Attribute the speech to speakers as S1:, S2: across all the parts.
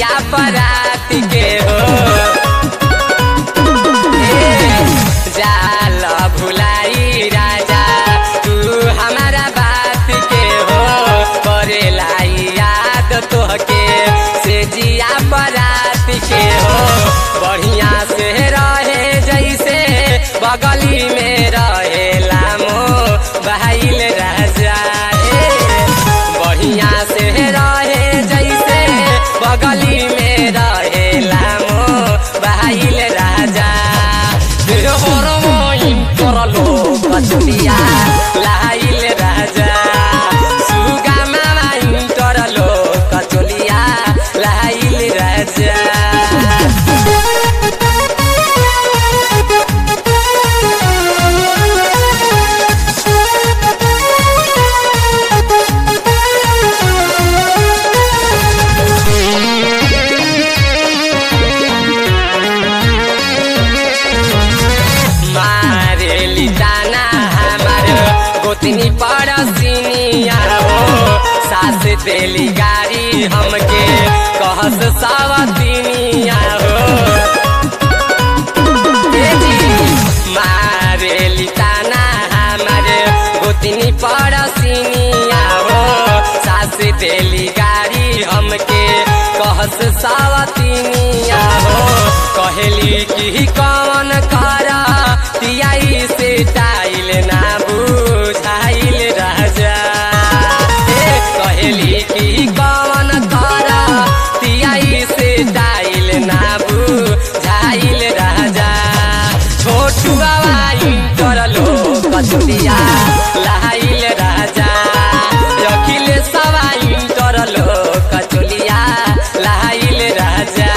S1: जिया परात के हो ए, जाल भुलाई राजा तू हमारा बात के हो करेला याद तोहके से जिया परात के हो बढ़िया से रहे जैसे बगली में रहेला मो बहाइल राजा ए, बढ़िया से रहे जैसे बगली में रहेला मो बहाइल राजा करलो कचुरिया लाइल राजा सुगा मामा करलो कचुलिया लाइल राजा मारेली जाना हमार गोतनी पड़सिनिया हो सास देली गाड़ी हमके कहस सवतिनिया हो ए जी, मारेली ताना हमार गोतनी पड़सिनिया हो सास देली गाड़ी हमके कहस सवतिनिया हो कहेली कि कौन करा तियाई से टाइल ना बुझाइल राजा ए, कहेली कि कौन करा तियाई से टाइल ना बुझाइल राजा छोटू आवाई करलो कचुरिया लाइल राजा रखिले सवाई करलो कचुलिया लाइल राजा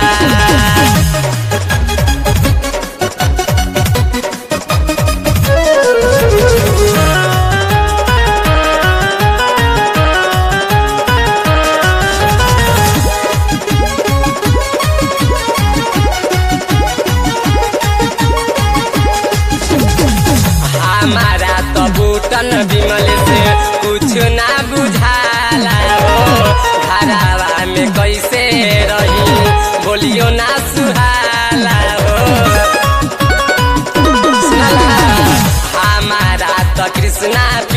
S1: हमारा तो बूटन विमल से कुछ ना बुझाला हो घरावा में कैसे रही बोलियो ना सुहाला हो सुनला? हमारा तो कृष्णा